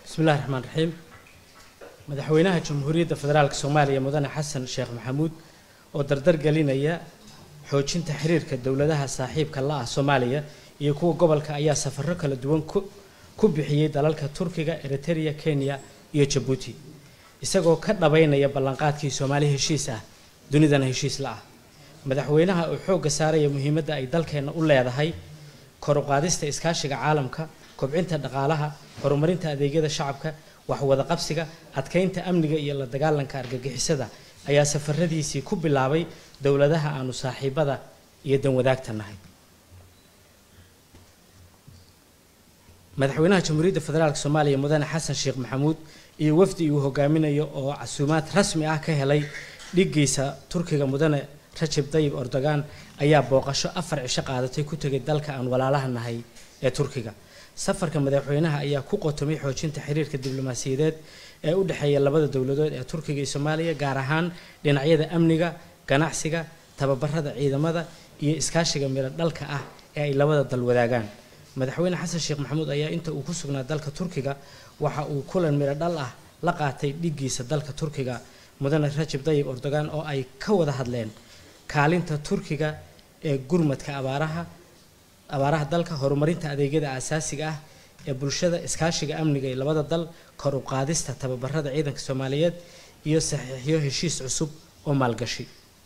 bismi illahi raxmaan raxiim madaxweynaha jamhuuriyadda federaalk soomaaliya mudane xasan sheekh maxamuud oo dardar gelinaya xoojinta xiriirka dowladaha saaxiibka la ah soomaaliya iyo kuwa gobolka ayaa safarro kala duwan ku bixiyey dalalka turkiga eritereya kenya iyo jabuuti isagoo ka dhabaynaya ballanqaadkii soomaali heshiis ah dunidana heshiis la ah madaxweynaha oo xoogga saaraya muhiimadda ay dalkeenna u leedahay kor u qaadista iskaashiga caalamka kobcinta dhaqaalaha horumarinta adeegyada shacabka waxwada qabsiga adkeynta amniga iyo la dagaalanka argagixisada ayaa safaradiisii ku bilaabay dowladaha aanu saaxiibada iyo danwadaagta nahay madaxweynaha jamhuuriyadda federaalk soomaaliya mudane xasan sheekh maxamuud iyo wafdi uu hogaaminayo oo casuumaad rasmi ah ka helay dhigiisa turkiga mudane rajab dayib erdogan ayaa booqasho afar cisho qaadatay ku tegay dalka aan walaalaha nahay ee turkiga safarka madaxweynaha ayaa ku qotomay xoojinta xiriirka diblomaasiyadeed ee u dhexeeya labada dowladood ee turkiga iyo soomaaliya gaar ahaan dhinacyada amniga ganacsiga tababarada ciidamada iyo iskaashiga miro dhalka ah ee ay labada dal wadaagaan madaxweyne xasan sheekh maxamuud ayaa inta uu ku sugnaa dalka turkiga waxa uu kulan miro dhal ah la qaatay dhigiisa dalka turkiga mudane rajab dayib erdogan oo ay ka wada hadleen kaalinta turkiga ee gurmadka abaaraha abaaraha dalka horumarinta adeegyada aasaasiga ah ee bulshada iskaashiga amniga ee labada dal kor u qaadista tababarada ciidanka soomaaliyeed iyo saxiixyo heshiis cusub oo maalgashi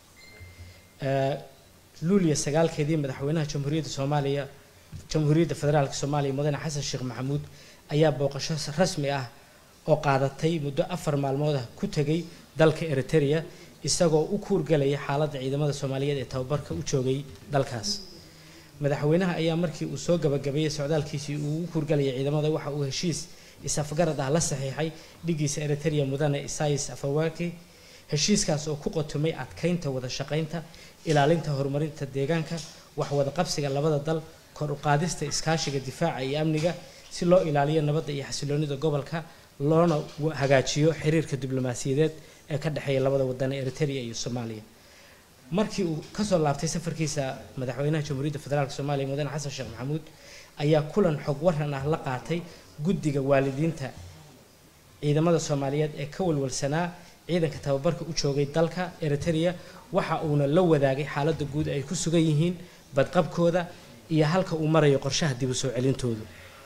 luuliya sagaalkeedii madaxweynaha jamhuuriyadda soomaaliya jamhuuriyadda federaalk soomaaliya mudane xasan sheekh maxamuud ayaa booqasho rasmi ah oo qaadatay muddo afar maalmood ah ku tegay dalka eritereya isagoo u kuurgalaya xaaladda ciidamada soomaaliyeed ee tababarka u joogay dalkaas madaxweynaha ayaa markii uu soo gabagabeeyey socdaalkiisii uu u kuurgalayay ciidamada waxa uu heshiis is-afgarad ah la saxiixay dhigiisa eritereya mudane isais afawaki heshiiskaas oo ku qotomay adkeynta wada shaqaynta ilaalinta horumarinta deegaanka waxwada qabsiga labada dal kor u qaadista iskaashiga difaaca iyo amniga si loo ilaaliyo nabadda iyo xasiloonida gobolka loona hagaajiyo xiriirka diblomaasiyadeed ee ka dhexeeya labada wadan ee eritereya iyo soomaaliya markii uu kasoo laabtay safarkiisa madaxweynaha jamhuuriyadda federaalk soomaaliya mudane xasan sheekh maxamuud ayaa kulan xog waran ah la qaatay guddiga waalidiinta ciidamada soomaaliyeed ee ka walwalsanaa ciidanka tababarka u joogay dalka eritereya waxa uuna la wadaagay xaaladda guud ay ku sugan yihiin badqabkooda iyo halka uu marayo qorshaha dib u soo celintoodu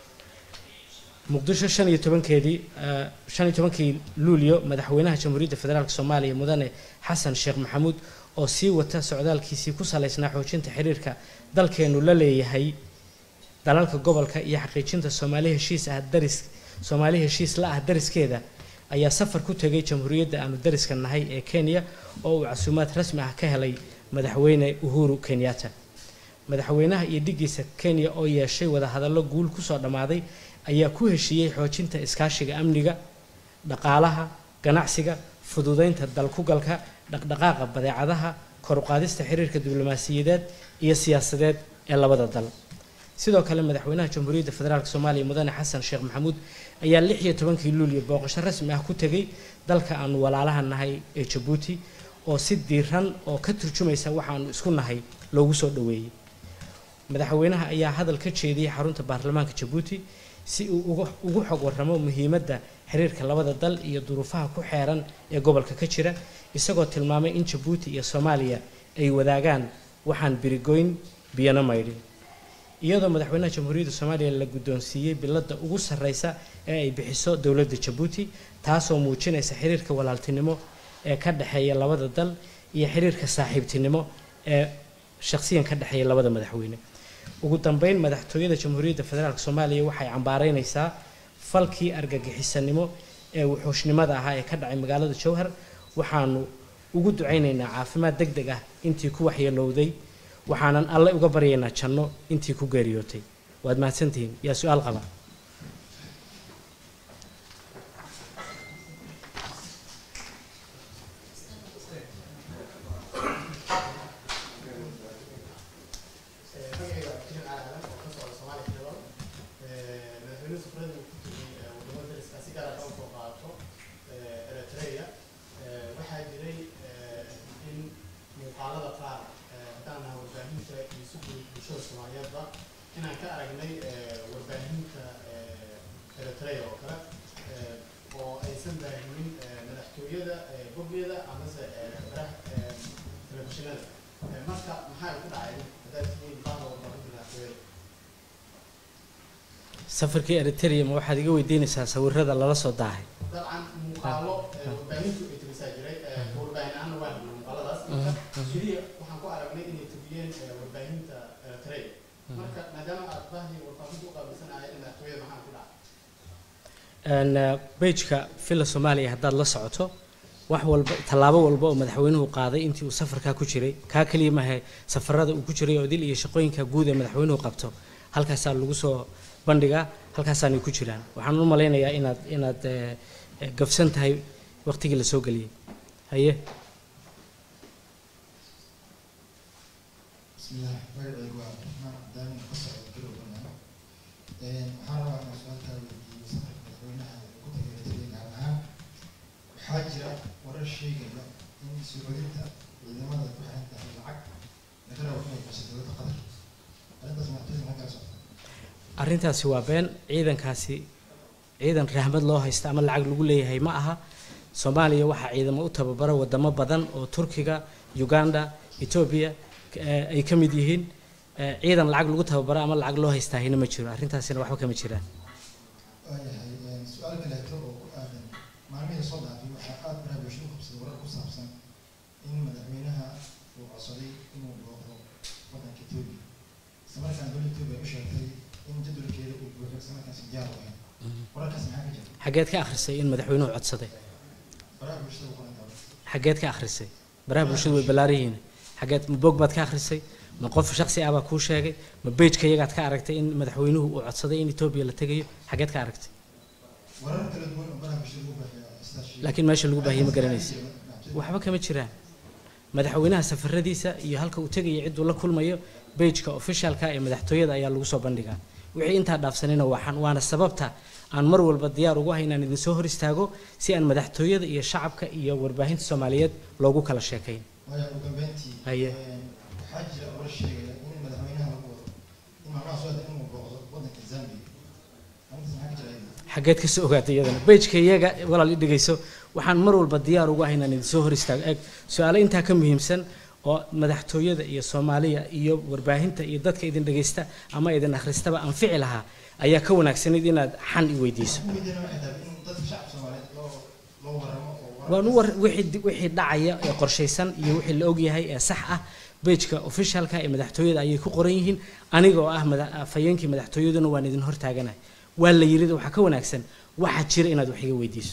muqdisho shan iyo tobankeedii shan iyo tobankii luulyo madaxweynaha jamhuuriyadda federaalk soomaaliya mudane xasan sheekh maxamuud oo sii wata socdaalkiisii ku salaysnaa xoojinta xiriirka dalkeenu la leeyahay dalalka gobolka iyo xaqiijinta soomaali heshiis ah daris soomaali heshiis la ah dariskeeda ayaa safar ku tegay jamhuuriyadda aanu dariska nahay ee kenya oo uu casuumaad rasmi ah ka helay madaxweyne uhuru kenyatta madaxweynaha iyo dhigiisa kenya oo yeeshay wadahadallo guul kusoo dhammaaday ayaa ku heshiiyey xoojinta iskaashiga amniga dhaqaalaha ganacsiga fududeynta dalkugalka dhaqdhaqaaqa badeecadaha kor u qaadista xiriirka diblomaasiyadeed iyo siyaasadeed ee labada dal sidoo kale madaxweynaha jamhuuriyadda federaalk soomaaliya mudane xasan sheekh maxamuud ayaa lix iyo tobankii luulyo booqasho rasmi ah ku tegay dalka aanu walaalaha nahay ee jabuuti oo si diiran oo ka turjumaysa waxaanu isku nahay loogu soo dhoweeyey madaxweynaha ayaa hadal ka jeediyey xarunta baarlamaanka jabuuti si uu ugu xog waramo muhiimadda xiriirka labada dal iyo duruufaha ku xeeran ee gobolka ka jira isagoo tilmaamay in jabuuti iyo soomaaliya ay wadaagaan waxaan birigoyn biyano maydhin iyadoo madaxweynaha jamhuuriyadda soomaaliya la guddoonsiiyey biladda ugu sarreysa ee ay bixiso dowladda jabuuti taasoo muujinaysa xiriirka walaaltinimo ee ka dhexeeya labada dal iyo xiriirka saaxiibtinimo ee shaqsiyan ka dhexeeya labada madaxweyne ugu dambeyn madaxtooyada jamhuuriyadda federaalk soomaaliya waxay cambaareynaysaa falkii argagixisanimo ee wuxuushnimada ahaa ee ka dhacay magaalada jowhar waxaanu ugu ducaynaynaa caafimaad deg deg ah intii ku waxyeelowday waxaanan alle uga baryaynaa janno intii ku geeriyootay waad mahadsantihiin yaa su-aal qaba inaan ka aragnay warbaahinta eritrea oo kale aysan baahinin madaxtooyada boggeeda amase baraha telefishinada marka maxaa ku dhacay haddaad tihiin bahda warbaahinta madaxtooyada safarkii eritrea ma waxaad iga weydiinaysaa sawirada lala soo daahay dabcan muuqaalo warbaahintu ay tirisaa jiray warbaahin ahaana waa helnay muuqaaladaas marka keliya waxaan ku aragnay inay tubiyeen warbaahinta eritrea marka maadaama aad bahdii warbaahinta u qaabilsanahay madaxtooyada maxaa ku dhacay bejka villa soomaaliya haddaad la socoto wax walba tallaabo walba oo madaxweynuhu qaaday intii uu safarkaa ku jiray kaa keliya mahe safarada uu ku jiray oo dil iyo shaqooyinka guud ee madaxweynuhu qabto halkaasaa lagu soo bandhigaa halkaasaanay ku jiraan waxaan u malaynayaa inaad inaad gafsan tahay waqtigii la soo geliyey haye bismillah magacaygu waa abdiraxmaan cabdaamin ka socda garowgana waxaan rabaa inaan su-aalkaa weydiiyo safarka madaxweynaha ku tagay eritrea gaar ahaan waxaa jira warar sheegaya in suuxulinta ciidamada ku xiran tahay lacag laga rabo inay gasho dowladda qatar arrintaas madaxtooyada maxaa kala socota arrintaasi waa been ciidankaasi ciidan rahmad loo haysta ama lacag lagu leeyahay ma aha soomaaliya waxaa ciidamo u tababara wadamo badan oo turkiga uganda etoobiya ay ka mid yihiin ciidan lacag lagu tababara ama lacag loo haystaahina ma jiro arrintaasina waxba kama jiraan waayahay su-aal kaleeto oo ku aadan maalmihii soo dhaafay waxaa aada baraha bulshada u qabsaday warar ku saabsan in madaxweynaha uu codsaday inuu booqdo waddanka etoobiya isla markaan dowladda etoobiya u sheegtay in jadwalkeeda uu buuxo isla markaasi diyaar u ahayn wararkaas maxaa ka jira xaggeed ka akhrisay in madaxweynuhu codsaday baraha bulshada u qoran tahay xaggeed ka akhrisay baraha bulshadu way ballaaran yihiin xaggeed ma bog baad ka akhrisay ma qof shaksi ah baa kuu sheegay ma bejka iyagaad ka aragtay in madaxweynuhu uu codsaday in etoobiya la tegayo xaggeed ka aragtay warar kala duwan oo baraha bulshada lagu baahiyo sidaas sheegay laakiin meesha lagu baahiyey ma garanaysa waxba kama jiraan madaxweynaha safaradiisa iyo halka uu tegayo cidduu la kulmayo bejka officialka ee madaxtooyada ayaa lagu soo bandhigaa wixii intaa dhaafsanina waxaan waana sababta aan mar walba diyaar ugu hay inaan idinsoo hor istaago si aan madaxtooyada iyo shacabka iyo warbaahinta soomaaliyeed loogu kala sheekayn waayo ugu dambeyntii Haye. waxaa jira warar sheegaya in madaxweynaha lagu wado in maalmaha soo hada inuu booqdo waddanka zambia arrintaas maxaa ka jira iyada xaggeed ka soo ogaatay iyadana bejka iyaga walaal i dhegeyso waxaan mar walba diyaar ugu ahay inaan idinsoo hor istaago eeg su-aalo intaa ka muhiimsan oo madaxtooyada iyo soomaaliya iyo warbaahinta iyo dadka idin dhegeysta ama idin akhristaba anfici lahaa ayaa ka wanaagsanayd inaad xan i weydiiso ujeedana waxay tahay in dadka shacabka soomaaliyeed loo loo waramo oo warar- waan u war wixii wixii dhacaya ee qorshaysan iyo wixii la ogyahay ee sax ah bejka officialka ee madaxtooyada ayay ku qoran yihiin aniga oo ah mada- afhayeenkii madaxtooyaduna waan idin hortaaganahay waa la yirida waxaa ka wanaagsan waxaa jira inaad wax iga weydiiso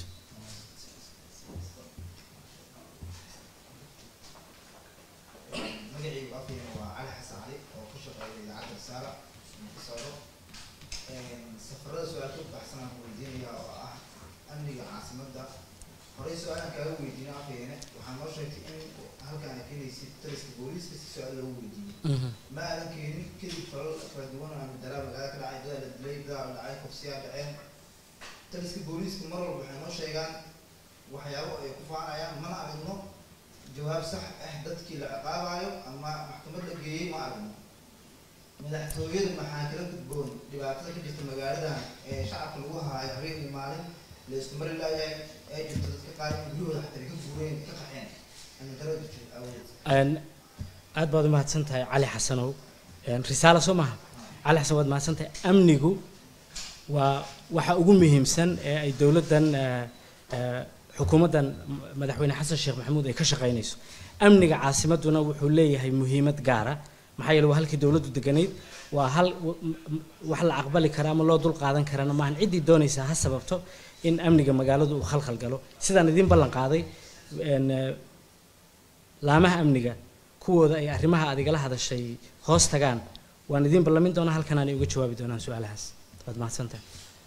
magacaygu afkeena waa cali xasan cali oo ku shaqeeya idaacadda risaala ka socdo safarada su-aalka u baxsanaan ku weydiinaya oo ah amniga caasimadda horey su-aalaan kaaga weydiino afkeene waxaa noo sheegtay in halkaan ay keenaysid taliska booliiska si su-aal loogu weydiiyo ma aadan keenin kadib falal kala duwan aan dalaa magaalada ka dhacay dadaa la dilay dadaa la dhacay kufsiyaa dhaceen taliska booliiska mar walba waxay noo sheegaan waxyaabo ay ku faanayaan mana aragno jawaab sax ah dadkii la ciqaabayo ama maxkamad la geeyey ma aragno madaxtooyada maxaa kala gudboon dhibaatada ka jirta magaaladan ee shacabka lagu haayo habeen iyo maalin la isku mari laayahay ee jirta dadka qaar in guryahooda xataa ay ka guureen ka qaxeen amintaro jirta awood Een, aad baad u mahadsan tahay cali xasanow Een, risaalo soo maaha cali xasan waad mahadsan tahay amnigu waa waxa ugu muhiimsan ee ay dowladdan eh, eh, xukuumaddan madaxweyne xasan sheekh maxamuud ay ka shaqaynayso amniga caasimaduna wuxuu leeyahay muhiimad gaara maxaa yeele waa halkii dowladdu deganayd waa hal w- m- m- wax la aqbali kara ama loo dul qaadan karana maahan ciddii doonaysa ha sababto in amniga magaaladu uu khalkhal galo sidaan idiin ballan qaaday een, eh, laamaha amniga kuwooda ay arrimaha aad igala hadashay hoos tagaan waan idiin ballamin doonaa halkan aanay uga jawaabi doonaan su-aalahaas waad mahadsantahay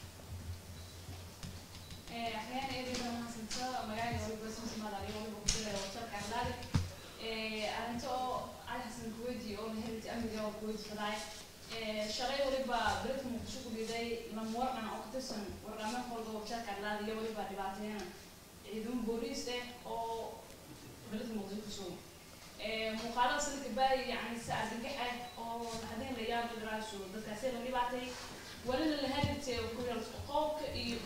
أحيانا إذا ما حسنت مجال يقول بس مثل ما داري يقول بقول له وصلك على ذلك أنت على حسن كويتي أو نهرت أمري أو كويت فلاي شغال ولبا بريت مقشوك بيدي لما ورقنا أو كتسن ورقنا خلده وصلك على ذلك ولبا دبعتين عيدون بوريس أو بريت مقشوك مقالة سلك باي يعني ساعة نجحة أو هذين الأيام الدراسة دكتور اللي بعتي ولا اللي هرت وكل القوق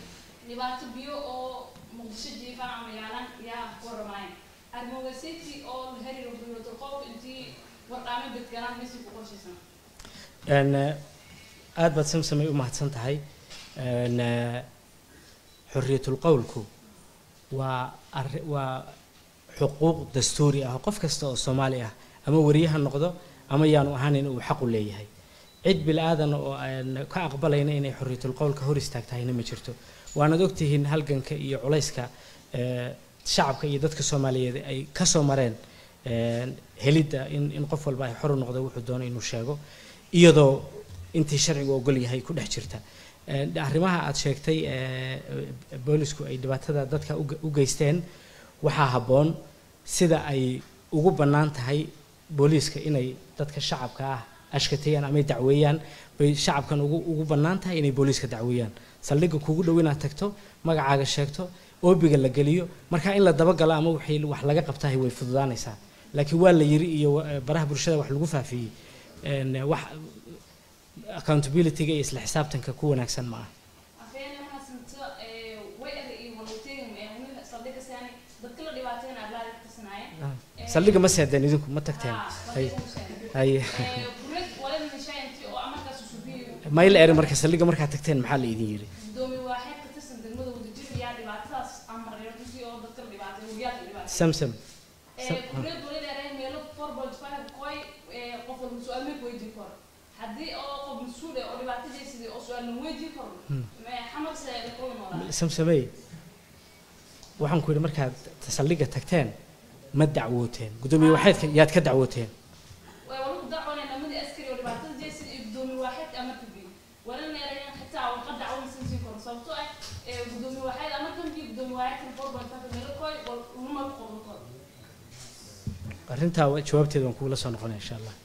dhibaato biyo oo muqdisho jiifaan ama yaalan yaa ku waramayn armogasiti oo la xiriiro xuriyatul qowlka intii wardhaamo bedgalaan misi ku qorshaysan Een, eh, aad baad samsamay u mahadsan tahay Een, eh, xorriyatul qowlku waa arri- waa xuquuq dastuuri ah oo qof kasta oo soomaali ah ama wariye ha noqdo ama yaanu ahaanin uu xaq u leeyahay cid bilaadan oo aan ka aqbalayna inay xorriyatul qowlka hor istaagtahayna ma jirto waanaad ogtihiin halganka iyo culayska eh, shacabka iyo dadka soomaaliyeed ay ka soo mareen een, helidda in in qof walba ay xor u noqdo wuxuu doono inuu sheego iyadoo intii sharcigu ogol yahay ku dhex jirta Een, arrimaha aad sheegtay ee, boolisku ay dhibaatada dadka u ge- u geysteen waxaa habboon sida ay ugu bannaan tahay booliiska inay dadka shacabka ah ashkateeyaan ama ay dacweeyaan bay shacabkan ugu ugu bannaan tahay inay booliiska dacweeyaan saldhigga kugu dhow inaad tagto magacaaga sheegto oobiga la geliyo marka in la dabagalo ama wixii wax laga qabtahay way fududaanaysaa laakiin waa la yiri iyo eh, baraha bulshada wax lagu faafiyey een, wax accountability-ga iyo isla xisaabtanka ku wanaagsan ma aha afayeen mahadsanto ee way ari iyo walowteegin ee weli saldhigga saani dadka la dhibaateyn arlaada ka tirsanaaye saldhigga ma seedeen idinku ma tagteen hay hay burid walada nishaanti oo amarkaas usubiyo mayl eri marka saldhigga markaad tagteen maxaa la idin yiri gudoomiye waaxeed ka tirsan degmada wadajir yaa dhibaatadaas amareer runtii oo dadka la dhibaateyn wariyaadka la dhibaateyn samsam burid walada eray meelo four point five koy ee qof walba su-aal ma weydii karo haddii oo qof mas-uul eh oo dhibaatadiisidii oo su-aal ma weydii karo xamarse la kula noolaa samsamey waxaan ku yidhi markaad saldhigga tagteen ma dacwooteen gudoomiye waxaydka yaad ka dacwooteen way walagu dacwanay namadii askari oo dhibaatada jeesid iyo gudoomiye waaxeedka amarka biyo walana erayan xitaa waqa dacwan san sii karo sababtoo ah ee gudoomiye waaxeed amarkan biyo gudoomiye waaxeedkan four point five meelo koy wal luma ku qodan karo arrintaa wa- jawaabteeda waan kugula soo noqonaya insha allah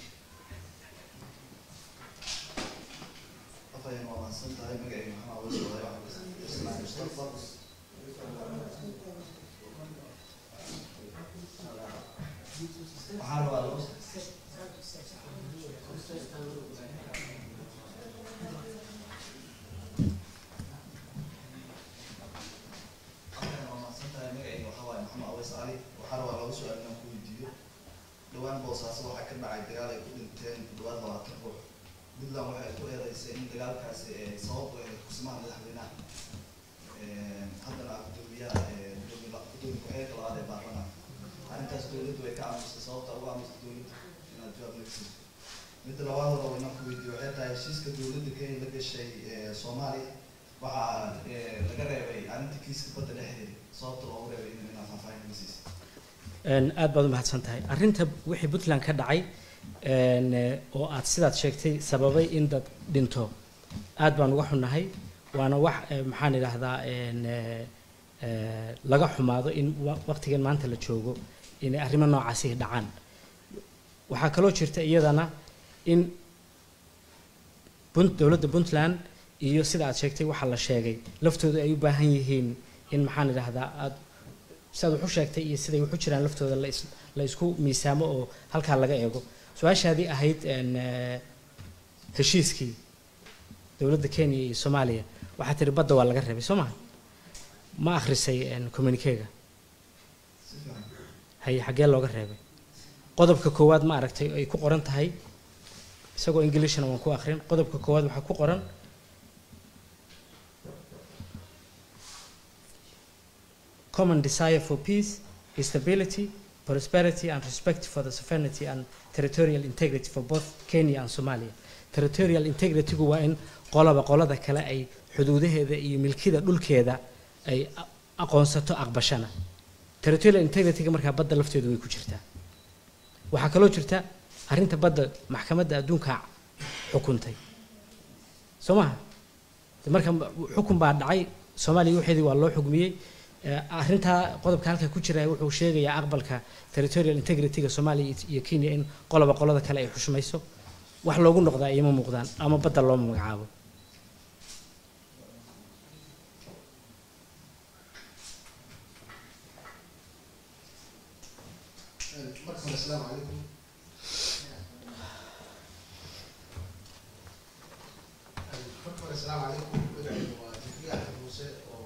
afayeen waa mahadsan tahay magacayga maxaa uga soo waday waxaan islaan mustafa waxaan rabaa laba afayeen waa mahadsan tahay magacayga waxaa waaye maxamed aweys cali waxaan rabaa laba su-aal inaan ku weydiiyo dhowaan boosaaso waxaa ka dhacay dagaal ay ku dhinteen ku dhawaad labaatan ruux puntland waxay ku eedeysay in dagaalkaasi ee sababtu ay kusimaha madaxweynaha Een, haddana ah gudoomiyaha ee gudoomiye la- gudoomiye ku-xigeenka labaad ee baarlamaanka arrintaas dowladdu way ka aamusay sababta uga aamusay dowladda inaad jawaab naga siiso midda labaad oo rabo inaan ku weydiiyo waxay tahay heshiiska dowladda kenya la gashay ee soomaaliya waxaa ee, laga reebay arrinta kiiska badda dhexdeeda sababta loogu reebay in inaad faahfaahin naga siiso Een, aad baad u mahadsan tahay arrinta wixii puntland ka dhacay een, eh, oo aad sidaad sheegtay sababay in dad dhinto aad baan uga xunnahay waana wax eh, maxaan idhaahdaa een, eh, eh, laga xumaado in wa- waqtigan maanta la joogo inay arrimo noocaasi dhacaan waxaa kaloo jirta iyadana in Punt- dowladda puntland iyo sida aad sheegtay waxaa la sheegay laftooda ay u baahan yihiin in maxaan idhaahdaa aad sidaad wax u sheegtay iyo siday wax u jiraan laftooda la is- la isku miisaamo oo halkaa laga eego su-aashaadii ahayd een, eh, heshiiskii dowladda kenya iyo soomaaliya waxaa tiri badda waa laga reebay soo maha ma akhrisay een, communiquega si fiican haye xaggee looga reebay qodobka koowaad ma aragtay ay ku qoran tahay isagoo englishna waan ku akhrin qodobka koowaad waxaa ku qoran common desire for peace stability prosperity and respect for the sovereignty and territorial integrity for both Kenya and Somalia territorial integrity-gu waa in qolaba qolada kale ay xuduudaheeda iyo milkida dhulkeeda ay a- aqoonsato aqbashana territorial integrity-ga markaa badda lafteedu way ku jirtaa waxaa kaloo jirta arrinta badda maxkamadda adduunka xukuntay soo maha De marka ma- xukun baa dhacay soomaaliya waxeedii waa loo xugmiyey Eh, arrintaa qodobka halka ku jira wuxuu sheegayaa aqbalka territorial integrity-ga soomaaliya iyo- iyo kenya in qoloba qolada kale ay xushmayso wax loogu noqdaa iyoma muuqdaan ama badda looma magacaabo marka hore asalaamu calaykum marka hore asalaamu calaykum magacayga waa jibriil axmed muuse oo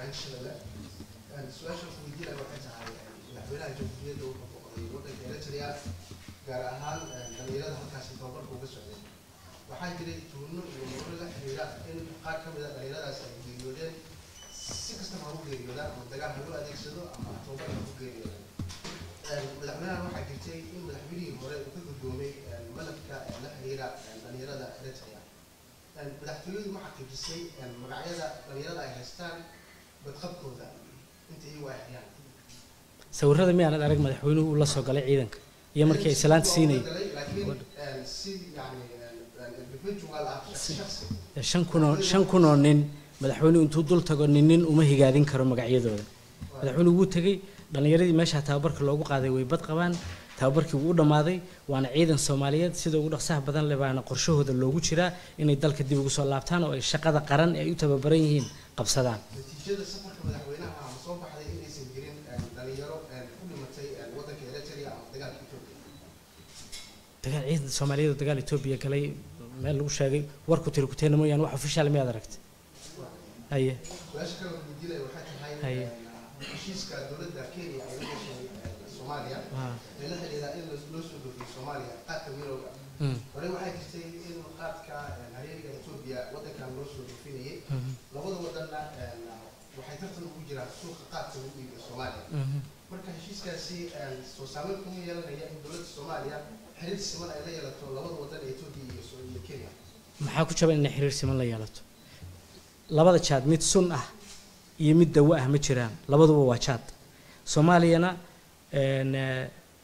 hirshabelle su-aasha ku weydiinaya waxay tahay madaxweynaha jamhuuriyadda wuxuu boqday waddanka eritrea gaar ahaan dhalinyarada halkaasi tababarka uga socday waxaa jiray tuuno iyo muuro la xiriira in qaar ka mid a dhalinyaradaas ay geeriyoodeen si kastaba ha u geeriyoodaan ama dagaal ha loo adeegsado ama tababar ha ku geeriyoodaan madaxweynahan waxaa jirtay in madaxweynihii hore uu ka guddoomay malabka la xiriira dhalinyarada eritrea madaxtooyadu ma xaqiijisay magacyada dhalinyarada ay haystaan badqabkooda inta iyagu ay hayaan sawirada miyaanan arag madaxweynuhu uu la soo galay ciidanka iyo markii ay salaanta siinayay laakiin si yani individual ah shakhsi shan kunoo shan kunoo nin madaxweynuhu intuu dul tago nin nin uma higaadin karo magacyadooda madaxweynuhu wuu tegey dhallinyaradii meesha tababarka loogu qaaday way bad qabaan tababarkii wuu u dhammaaday waana ciidan soomaaliyeed sida ugu dhaqsaha badan leh baana qorshahooda loogu jiraa inay dalka dib ugu soo laabtaan oo ay shaqada qaran ee ay u tababaran yihiin qabsadaan natiijada safarka madaxweynaha ama soo baxday inaysan jirin dhalinyaro ku dhimatay waddanka eritrea ama dagaalka etoobiya dagaal ciidan soomaaliyeed oo dagaal etoobiya galay meel lagu sheegay warku tiri kuteena mooyaane wax official miyaad aragtay haye su-aasha kale oo weydiinaya waxay tahay Haye. heshiiska dowladda kenya ay la gashay soomaaliya Ah. ee la xidhiidha in loo soo dhoofiyo soomaaliya qaadka mirowga Mm. horey waxay jirtay in qaadka hareeriga etoobiya waddankan loo soo dhoofinayay Mhm. labada wadanna waxay tartan ugu jiraan suuqa qaadka lagu iibiyo soomaaliya Mhm. marka heshiiskaasi soo saameyn kuma yeelanaya in dowladda soomaaliya xiriir siman ay la yeelato labada wadan ee etoobiya iyo so- iyo kenya maxaa ku jaban inay xiriir siman la yeelato labada jaad mid sun ah iyo mid dawo ah ma jiraan labaduba waa jaad soomaaliyana een, eh,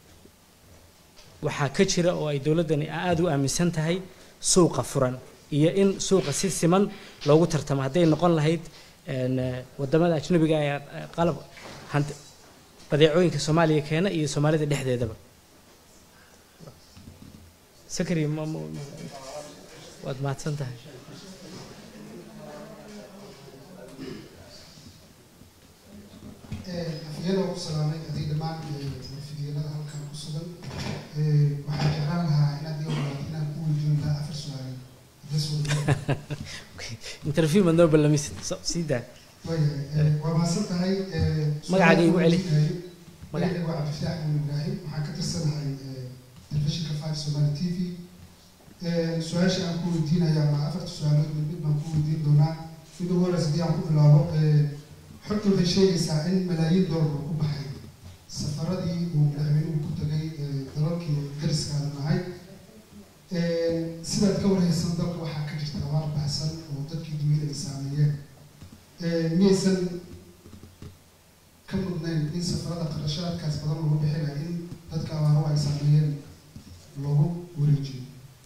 waxaa ka jira oo ay dowladdani aada u aaminsan tahay suuqa furan iyo in suuqa si siman loogu tartamo hadday noqon lahayd een, eh, wadamada ajnabiga ee eh, qalab hant- badeecooyinka soomaaliya keena iyo soomaalida dhexdeedaba sakari ma ma- ma- waad mahadsan tahay afyada ku salaamay adig dhammaan fidyalada halkan ku sugan waxaan jeclaan lahaa inaad ii ogolaato inaan ku weydiin lahaa afar su-aalood haddii suuragal interview ma noo ballamisid So- sii daa waayahay waa mahadsan tahay Magacaaga iigu celi. Magac- magaca waa cabdifataax muun ibraahim waxaan ka tirsanahay telefishinka five somali t v su-aasha aan ku weydiinaya ma afarta su-aalood mid mid baan ku weydiin doonaa mid ugu horeysa haddii aan ku bilaabo xogta waxay sheegaysaa in malaayiin doolar uu ku baxay safaradii uu madaxweynuhu ku tagay dalalkii dariska aan nahay sidaad ka warhaysan dalka waxaa ka jirta abaar baxsan oo dadkii duniyada ay saameeyeen miyaysan ka mudnayn in safarada qarashaadkaas badan lagu bixinayo in dadka abaaruhu ay saameeyeen loogu wareejiyo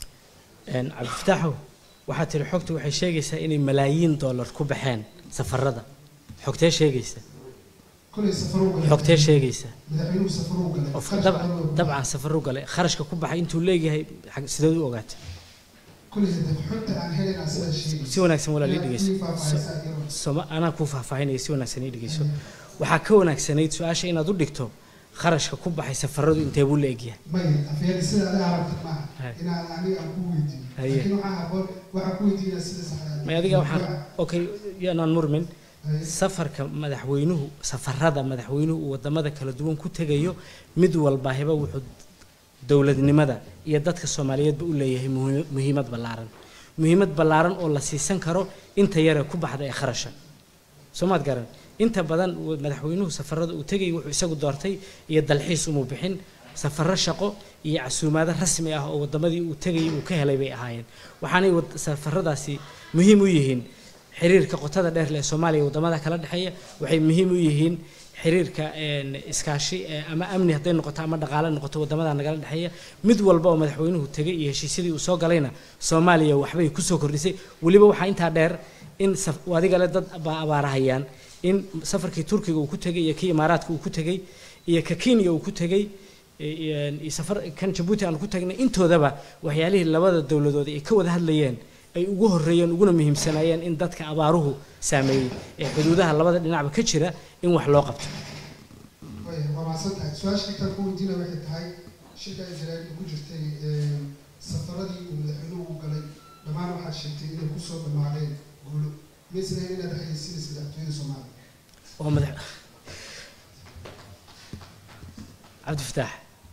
Een, cabdifataaxow waxaad tiri xogtu waxay sheegaysaa inay malaayiin dollar ku baxeen safarada xogtee sheegaysa kolay safaruu galay xogtee sheegaysa madaxweynuhu safaruu galay Of- kharash dabcan badan oo- dabcan safaruu galay kharashka ku baxay intuu leeyahay xag- sideed u ogaatay kolay hadda xogta aan helaynaa sidaa sheegaysa si wanaagsan walaal ii dhegeyso Inaad ii faahfaahisaa iyadoo- soma anaa kuu faahfaahinaya si wanaagsan ii dhegeyso waxaa ka wanaagsanayd su-aasha inaad u dhigto kharashka ku baxay safaradu intee buu la egyahay maya afyada sida adiga aragta maaha Hay. inaan aniga aan ku weydiiyo Haye. laakiin waxaa haboon waxaa ku weydiinaa sida saxda may adiga waxaan okay yaanaan murmin Haye. safarka madaxweynuhu safarada madaxweynuhu uu wadamada kala duwan ku tegayo mid walbaahiba wuxuu dowladnimada iyo dadka soomaaliyeedba u leeyahay muhi- muhiimad ballaaran muhiimad ballaaran oo la siisan karo inta yare ku baxda ee kharasha soomaad garan inta badan uu- madaxweynuhu safarada uu tegay wuxuu isagu doortay iyo dalxiis umuu bixin safaro shaqo iyo casuumaado rasmi ah oo wadamadii uu tegayay uu ka helay bay ahaayeen waxaanay wad- safaradaasi muhiim u yihiin xiriirka qotada dheer leh ee soomaaliya iyo wadamada kala dhexeeya waxay muhiim u yihiin xiriirka een, iskaashi ee, ama amni hadday noqoto ama dhaqaale noqoto wadamada nagala dhexeeya mid walba oo madaxweynuhu tegay iyo heshiisyadii uu soo galayna soomaaliya waxbay kusoo kordhisay weliba waxaa intaa dheer in saf- adiga le dad baa abaarahayaan in safarkii turkiga uu ku tegay iyo kii imaaraadka uu ku tegay iyo ka kenya uu ku tegay iyo iyo safar kan jabuuti aan ku tagnay intoodaba waxyaalihii labada dowladood ay ka wada hadlayeen ay ugu horreeyeen uguna muhiimsanaayeen in dadka abaaruhu saameeyey ee xuduudaha labada dhinacba ka jira in wax loo qabto Way, waa mahadsan tahay su-aasha intaan ku weydiinaya waxay tahay shirka israa'iil ku jirtay ee, safaradii uu madaxweynuhu u galay dhammaan waxaad sheegtay inay kusoo dhammaadeen guulo maysan ahayn inaad hayaysiinaysa madaxtooyada soomaaliya oo madax cabdifataax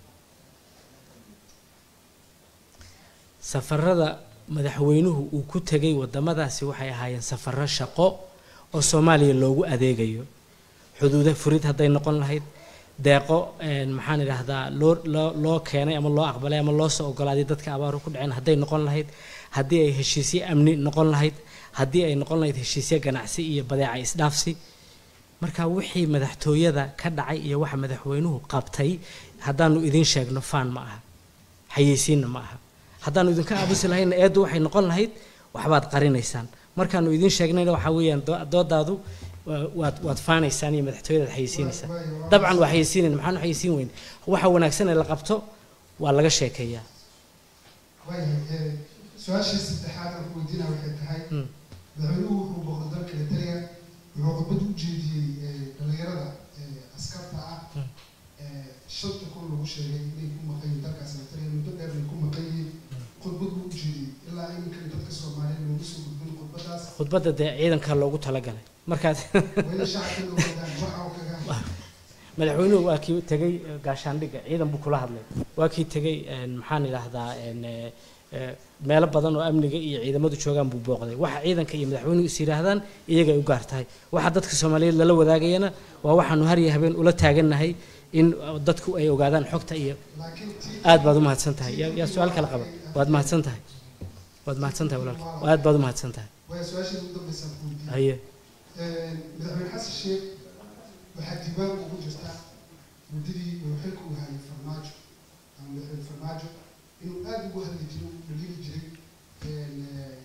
safarada madaxweynuhu uu ku tegay wadamadaasi waxay ahaayeen safaro shaqo oo soomaaliya loogu adeegayo xuduuda furid hadday noqon lahayd deeqo een, maxaan idhaahdaa loo loo loo keenay ama loo aqbalay ama loo soo ogolaaday dadka abaaru ku dhaceen hadday noqon lahayd haddii ay heshiisyo amni noqon lahayd haddii ay noqon lahayd heshiisyo ganacsi iyo badeeca isdhaafsi marka wixii madaxtooyada ka dhacay iyo waxa madaxweynuhu qabtay haddaanu idiin sheegno faan ma aha xayeysiinna ma aha haddaanu idinka aabusi lahayna eeddu waxay noqon lahayd waxbaad qarinaysaan markaanu idiin sheegnayna waxaa weeyaan doo- doodaadu waa- waad waad faanaysaan iyo madaxtooyadaad xayeysiinaysaan dabcan waa xayeysiinayn maxaanu xayeysiin weyn waxa wanaagsan ee la qabto waa laga sheekeeyaa waayahay su-aashii saddexaad aan ku weydiinaya waxay tahay Mm. madaxweynuhu wuxuu booqday dalka eritrea wuxuu khudbad u jeediyey eh, dhalinyarada eh, askarta ah Mm. eh, shanta kun lagu sheegay inay ku maqan yihiin dalkaas eritrea muddo dheer ay ku maqan yihiin khudbad buu u jeediyey ilaa iminkan dadka soomaaliyeed loogu soo gudbin khudbadaas khudbadda dee ciidanka loogu talagalay markaas weli shacabka la ogaadaan waxa uu kaga madaxweynuhu waa kii tegey eh, gaashaandhigga ciidan buu kula hadlay waa kii tegey een, maxaan idhaahdaa een, eh, eh, meelo badan oo amniga iyo ciidamadu joogaan buu booqday waxa ciidanka iyo madaxweynuhu is yidhaahdaan iyagay u gaar tahay waxa dadka soomaaliyeed lala wadaagayana waa waxaanu har iyo habeen ula taagannahay in eh, dadku ay ogaadaan xogta iyo laakiin tii aad baad u mahadsan tahay yaa yaa su-aal kala qaba waad mahadsan tahay waad mahadsan tahay walaalka aad baad u mahadsan tahay waa su-aashii ugu dambaysa aan ku weydiiyey haye madaxweyne xasan sheekh waxaa diiwaan ugu jirta muddadii uu xilka u hayay farmaajo ama madaxweyne farmaajo inuu aada ugu hadli jiray u dhaliili jiray een, eh,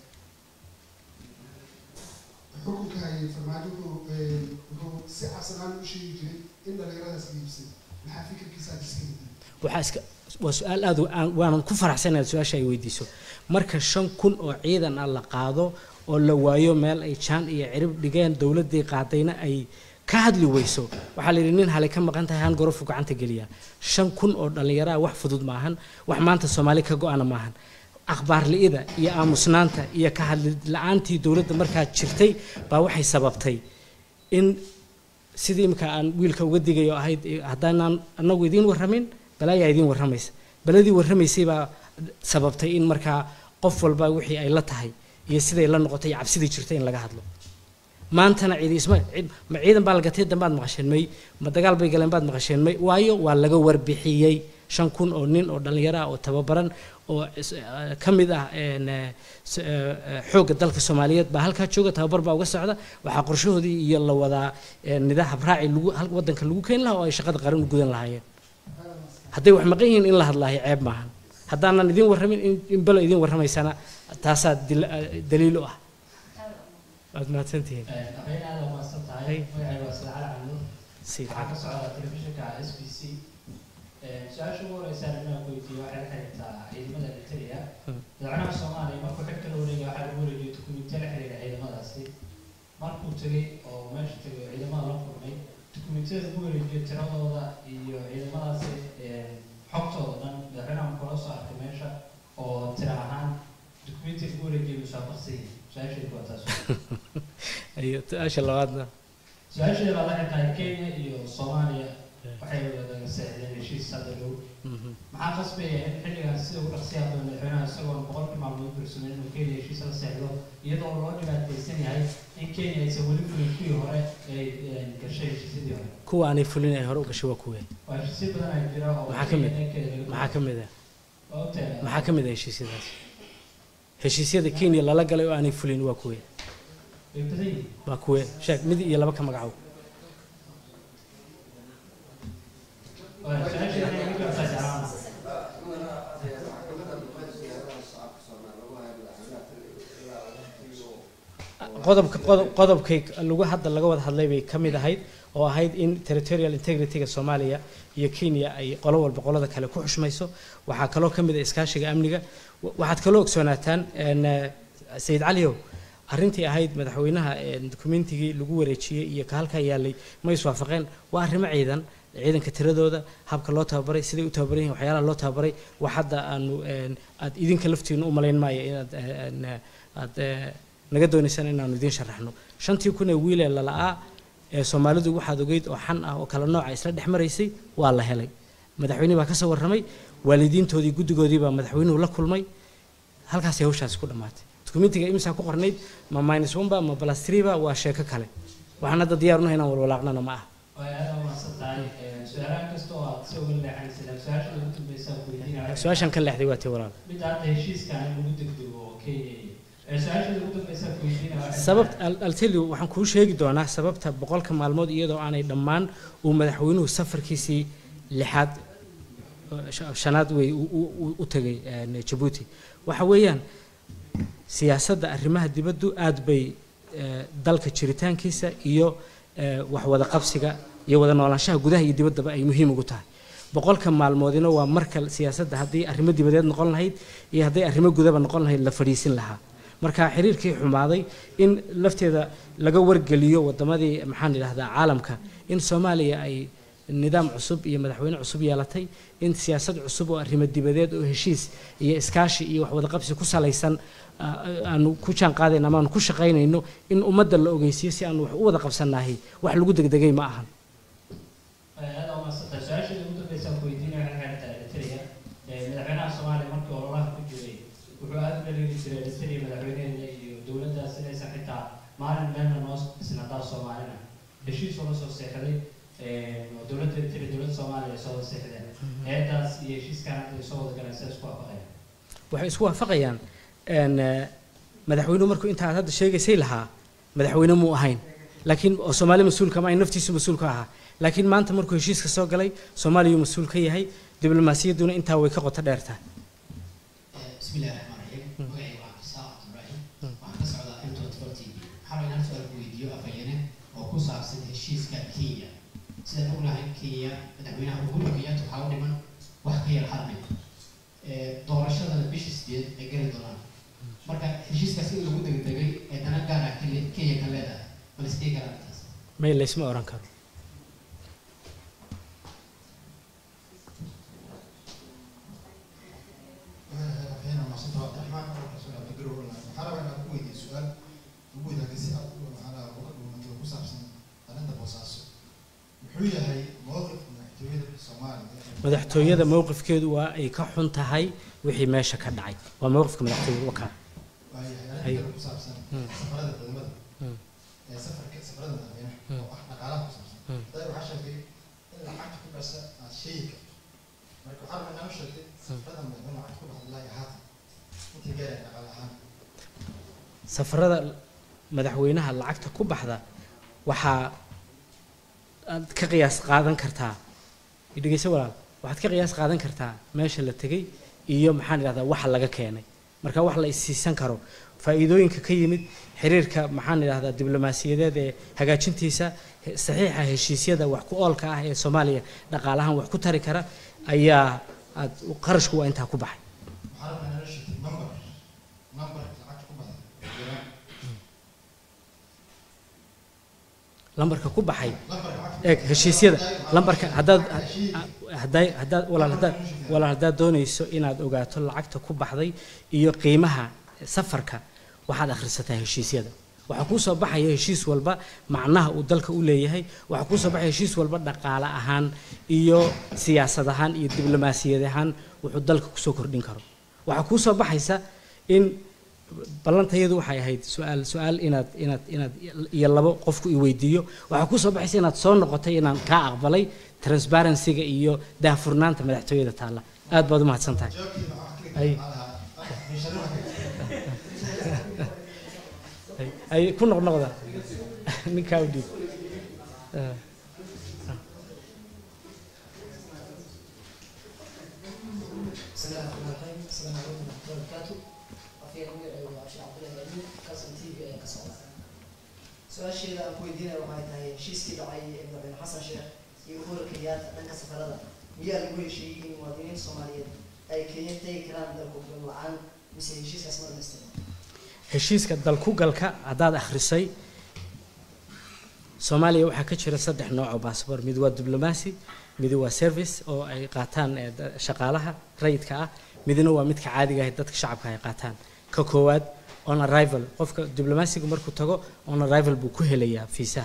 xukunka hayay farmaajo wuxuu een, wuxuu si cabsanaan u sheegi jiray in dhalinyaradaas iibsay maxaa fikirkiisa aad iska hediyay waxaa iska waa su-aal aad u- aan- waanan ku faraxsanahay su-aasha ay weydiiso marka shan kun oo ciidan ah la qaado oo la waayo meel ay jaan iyo cirib dhigeen dowladdii qaadayna ay ka hadli weyso waxaa la yidhi nin halay ka maqan tahay han gorofu gacanta geliya shan kun oo dhallinyaro ah wax fudud maahan wax maanta soomaali ka go-ana maahan akhbaar li'ida iyo aamusnaanta iyo ka hadli la-aantii dowladda markaa jirtay baa waxay sababtay in sidii imika aan wiilka uga digayo ahayd eh, haddaanaan anagu idiin warramin balaayaa idiin warramaysa baladii warramaysay baa sababtay in markaa qof walba wixii ay la tahay iyo siday la noqotay iyo cabsidii jirtay in laga hadlo maantana cidi isma cid- ma ciidan baa la gatay dambaad maqasheen may ma dagaal bay galeen baad maqasheen may waayo waa laga warbixiyey shan kun oo nin oo dhallinyaro ah oo tababaran oo is- eh, ka mid ah een, eh, s- eh, eh, xoogga dalka soomaaliyeed baa halkaa jooga tababar baa uga socda waxaa qorshahoodii iyo la wadaa eh, nidaam habraaci lagu hal- waddanka lagu keeni lahaa oo ay shaqada qaran u gudan lahaayeen hadday wax maqan yihiin in la hadlaayo ceeb maahan haddaanan idiin warramin in- in belo idiin warramaysana taasaa dil- eh, daliil u ah waad mahadsantihiin aqeyn aad u mahadsan tahay Hey. magacayga waa sida cali cali Sii waxaa ka socda telefishinka s b c su-aasha ugu horeysa inaan ku weydiiyo waxay la xiriirtaa ciidamada eritrea Hmm. madaxweynaha soomaaliya markuu xilka la wareegay waxaa lagu wareejiyey dukumiintiyo la xiriira ciidamadaasi markuu tegey oo meesha tegay oo ciidamada la kulmay dukumiintiyada lagu wareejiyey tiradooda iyo ciidamadaasi een, xogtooda dhan madaxweynaha markuu la soo arkay meesha oo tira ahaan dukumiintiga lagu wareejiyey musaabaqsan yihin su-aashaydu waa taas iyo su-aasha labaadna su-aasheeda baa la xirtahay kenya iyo soomaaliya waxay wada saxdeen heshiis hadda dhow Mhm. maxaa qasbaya in xilligan sida ugu dhaqsiya badan madaxweynaha isagoon boqolkii maalmood bursameyn inuu kenya heshiis la seexdo iyadoo loo dhibaataysan yahay in kenya aysan weli fulin kuwii hore ay een, gashay heshiisyadii hore kuwa aanay fulin ay hore u gashay waa kuwee waa heshiisyo badan ay jira oo Maxaa ka mid? Kenya dhankeeda laga- maxaa ka mid ah waa ogtahay maxaa ka mid ah heshiisyadaas heshiisyada kenya lala galay oo aanay fulin waa kuwee way badan yihiin waa kuwee sheeg mid iyo laba ka magacow Waa su-aasheeda inay iga jawaabtaa jeclaan qodobka qodob qodobkay lagu hadda laga wada hadlay bay ka mid ahayd oo ahayd in territorial integrity-ga soomaaliya iyo kenya ay qolo walba qolada kale ku xushmayso waxaa kaloo ka mid ah iskaashiga amniga Wa- waxaad kaloo ogsoonaataan een, eh, sayid caliyow arrintii ahayd madaxweynaha een, dukumentigii lagu wareejiyey iyo ka halkaa yaalay ma iswaafaqeen waa arrimo ciidan ciidanka tiradooda habka loo tababaray siday u tababaran yihiin waxyaalaha loo tababaray wax hadda aanu een, aad idinka laftiinu u malayn maayo inaad eh, een, eh, aad eh, naga doonaysaan inaanu idiin sharaxno shantii kun ee wiil ee lala'aa ee soomaalidu waxaad ogeyd oo xan ah oo kala nooca isla dhex maraysay waa la helay madaxweynihii baa ka soo warramay waalidiintoodii guddigoodii baa madaxweynuhu la kulmay halkaasay hawshaasi ku dhammaatay dukumentiga imsaa ku qornayd ma minus one ba ma plus three ba waa sheeko kale waxaan hadda diyaar unahay inaan walwalaaqnana ma aha way aad u mahadsan tahay su-aalaha kasta oo aad soo weli leexanaysa su-aasha ugu dambeysa ku weydiinaya su-aashan ka leexday waa tii walaal midda hadda heshiiskan in lagu degdego kenya iyo su-aasha ugu dambeysa ku weydiinaya waxay sababt altelio waxaan kuu sheegi doonaa sababta boqolka maalmood iyadoo aanay dhammaan uu madaxweynuhu safarkiisii lixaad eh, sha- shanaad wey u- u- u- u tegay eh, jabuuti waxa weeyaan siyaasadda arrimaha dibaddu aad bay eh, dalka jiritaankiisa iyo eh, wax wada qabsiga iyo wada noolaanshaha gudaha iyo dibaddaba ay muhiim ugu tahay boqolka maalmoodina waa marka siyaasadda haddii arrimo dibadeed noqon lahayd iyo hadday arrimo gudaba noqon lahayd la fadhiisin lahaa marka xiriirkii xumaaday in lafteeda laga wargeliyo wadamadii maxaan idhahdaa caalamka in soomaaliya ay nidaam cusub iyo madaxweyne cusub yeelatay in siyaasad cusub oo arrimo dibadeed oo heshiis iyo iskaashi iyo wax wada qabsi ku salaysan ah, aanu ku jaan qaadayno ama aanu ku shaqaynayno in ummadda la ogeysiyo si aanu wax u wada qabsannahay wax lagu degdegay ma ahan aad u mahadsantahay su-aasha ugu dambeysa ku weydiinaya waxay xeerta eritrea madaxweynaha soomaaliya markii ololaha ku jiray wuxuu aad u dhaliili jiray eritrea madaxweynaheeda iyo dowladdaas inaysan xitaa maalin meelna noo isnadaa soomaalina heshiis oo la soo seexday oo dowladda eritrea dowladda soomaaliya ay soo wada seexdeen heedaas iyo heshiiskan hadda ay soo wada galeen sida isku waafaqayaan waxay isku waafaqayaan een, eh, madaxweynuhu markuu intaad hadda sheegaysay lahaa madaxweyne muu ahayn laakiin oo soomaali mas-uulka ma ahayn naftiisu mas-uul ka ahaa laakiin maanta markuu heshiiska soo galay soomaaliyuu mas-uul ka yahay diblomaasiyadduna intaa way ka qoto dheer tahay بسم الله الرحمن الرحيم magacayga waa cabdisaaq cabdulraaxim waxaan ka socdaa m twenty four t v waxaa inaan su-aal ku weydiiyo afhayene oo ku saabsan heshiiska kenya sidaan ognahay kenya madaxweynaha uhuru kenyatta waxaa u dhiman wax ka yar hal bil doorashadana bishii sideed ay geli doonaan marka heshiiskaas in lagu degdegay ee dana gaar ah Kenya- kenya ka leedahay bal iskii kara arrintaas may laysma oran karo waxayna macsanta waa abdiraxmaan marka soo dhaafta garow online waxaa rabaa inaad ku weydiiyo su-aal ugu wadaagay si aad u maxaa uga dhuumatay oo ku saabsan arrinta boosaaso muxuu yahay mowqifka madaxtooyada soomaaliya madaxtooyada mowqifkeedu waa ay ka xun tahay wixii meesha ka dhacay waa mowqifka madaxtooyada wakaa waayahay Ay. arrinta kale ku saabsan Hmm. safarada ciidamada Hmm. ee safarka safarada madaxweynaha Hmm. oo ah dhaqaalaha ku saabsan Hmm. hadda waxaa sheegtay in lacagta ku dhasa aad sheegi karto marka waxaa rabaa inaan u sheegtay safarada madaxweyne lacagta ku dhexda ilaa iyo haatan intii gaaraya dhaqaale ahaan safarada madaxweynaha lacagta ku baxda waxaa aad ka qiyaas qaadan kartaa dhegeyso walaal waxaad ka qiyaas qaadan kartaa meesha la tegey iyo maxaan idhahdaa waxa laga keenay marka wax la isiisan karo faa'iidooyinka ka yimid xiriirka maxaan idhahdaa diblomaasiyadeed ee hagaajintiisa he- saxiixa heshiisyada wax ku oolka ah ee soomaaliya dhaqaalahan wax ku tari kara ayaa aad qarashku waa intaa ku baxay waxaa rabaa inaan u sheegtay number number lacagta ku baxda jiraan lambarka ku baxay lambarka lacagta eeg heshiisyada lambarka haddaad Heshiis. hadday haddaad walaal haddaad walaal haddaad doonayso inaad ogaato lacagta ku baxday iyo qiimaha safarka waxaad akhrisataa heshiisyada waxaa kuu soo baxaya heshiis walba macnaha uu dalka u leeyahay waxaa kuu soo baxaya heshiis walba dhaqaale ahaan iyo siyaasad ahaan iyo diblomaasiyad ahaan wuxuu dalka kusoo kordhin karo waxaa kuu soo baxaysa in ballantayadu waxay ahayd su-aal su-aal inaad inaad inaad iyo labo qofku i weydiiyo waxaa kuu soo baxaysa inaad soo noqotay inaan kaa aqbalay transparency-ga iyo daahfurnaanta madaxtooyada taalla aad baad u mahadsan tahay jawaabtiina waxaa ka Ay. dhigtay maxaa lahaa ah, miishaaraha Ay- ay ku noqnoqda ninkaa u dhiib Ah. بسم الله الرحمن الرحيم السلام عليكم ورحمة الله وبركاته وفي رمي وعشاء عبد الله الأمين كاسم تي في كسر سؤال شيء أنا كوي دينا وهاي تاي شيس كده عي ابن حسن شيخ يقول كيات أنك سفر هذا ويا اللي شيء إن مواطنين الصوماليين أي كيان تاي كلام دلكم بالمعان بس شيس اسمه المستمع heshiiska dalkugalka haddaad akhrisay soomaaliya waxaa ka jira saddex nooc oo baasboor mid waa diblomaasi mid waa service oo ay qaataan eh, da- shaqaalaha rayidka ah midna waa midka caadiga ah ee dadka shacabka ay qaataan ka koowaad on arrival qofka diblomaasiga markuu tago on arrival buu ku helayaa fiisaha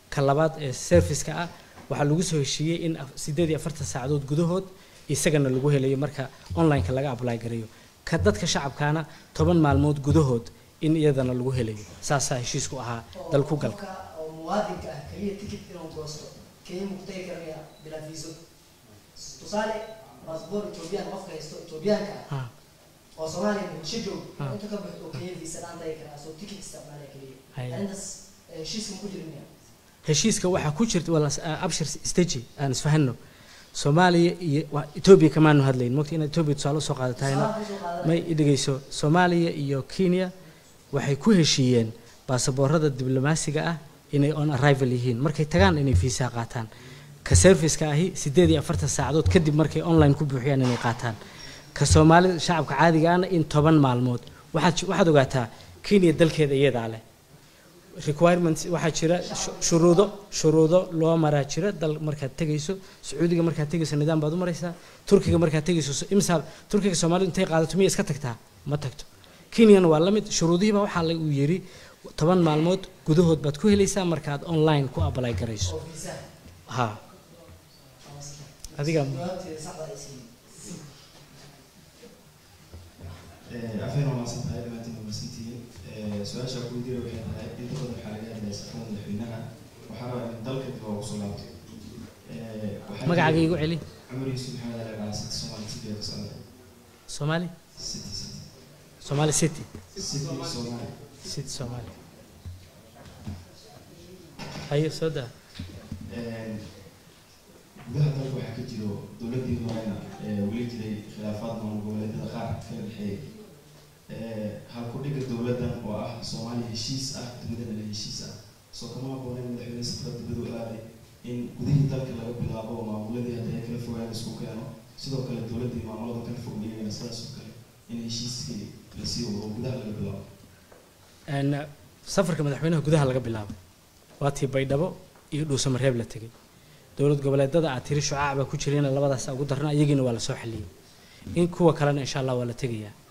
ka labaad ee serviceka ah waxaa lagu soo heshiiyey in af- sideed iyo afartan saacadood gudahood isagana lagu helayo marka online-ka laga apply gareeyo ka dadka shacabkaana toban maalmood gudahood in iyadana lagu helayo saasaa heshiisku ahaa dal ku gal qofka oo muwaadinka ah kaliya ticket inuu goosto kenya mu ku tagi karaya bilaa viiso tusaale baasboor ethoobiyan qofka haysto ethoobiyaanka ah Ah. oo soomaaliya muqdisho joog Ah. inta ka baxo oo kenya viisa dhaan tagi karaa soo ticket isticmaalaya kaliya Haya. arrintaas eh, heshiiska ma ku jirin miya heshiiska waxaa ku jirta wala abshir stage aan isfahanno soomaaliya iyo waa- etoobiya kamaanu hadlayn mogta inaad etoobiya tusaale usoo qaadatahayna Tusaale kusoo qaadanaya. may dhegeyso soomaaliya iyo kenya waxay ku heshiiyeen baasaboorada diblomaasiga ah inay on arrival yihiin markay tagaan inay fiisaa qaataan ka serviceka ahi sideed iyo afartan saacadood kadib markay online ku buuxiyaan inay qaataan ka soomaalida shacabka caadiga ahna in toban maalmood waxaad waxaad ogaataa kenya dalkeeda iyadaa leh requirements waxaa jira shu- shuruudo shuruudo loo maraa jira dal markaad tegayso sacuudiga markaad tegayso nidaam baad u maraysaa turkiga markaad tegayso so- imsaal turkiga soomaalidu intay qaadato miya iska tagtaa ma tagto kenyana waa la mid shuruudihiiba waxaa la uu yiri toban maalmood gudahood baad ku helaysaa markaad online ku apply garayso oo viisa ha adiga jawaabteeda saxda ay siiyeen afeen waa maasan tahay dhammaantiin waa mahadsantihiin su-aasha ku weydiina waxay tahay inta badan waxaa laga hadlaya safada madaxweynaha waxaa rabaa in dalka dib loogu soo laabto Waxaa magacaaga jira- igu celi cumar yuusuf maxamed ali gacan city somali city ee ka socda soomaali city city soomaali city city somali city soomaali hayo soo daa gudaha dalka waxaa ka jiro dowladii horena ee weli jiray khilaafaad maamul goboleedyada qaar kala dhexeeyay halkudhiga dowladdan oo ah soomaaliya heshiis ah dibadana heshiis ah soo kama habooneen madaxweyne safar dibadu aaday in gudihii dalka laga bilaabo oo maamuladii hadda ay kala fogaan isku keeno sidoo kale dowladdii maamulada kala fog iyagana sidaas oo kale in heshiiskii lasii wado oo gudaha laga bilaabo Een, safarka madaxweynaha gudaha laga bilaabo waa tii baydhabo iyo dhuusamareeb la tegay dowlad goboleedada aad tiri shucaac baa ku jirayna labadaas ugu darna iyagiina waa la soo xaliyey in kuwa kalena insha allah waa la tegayaa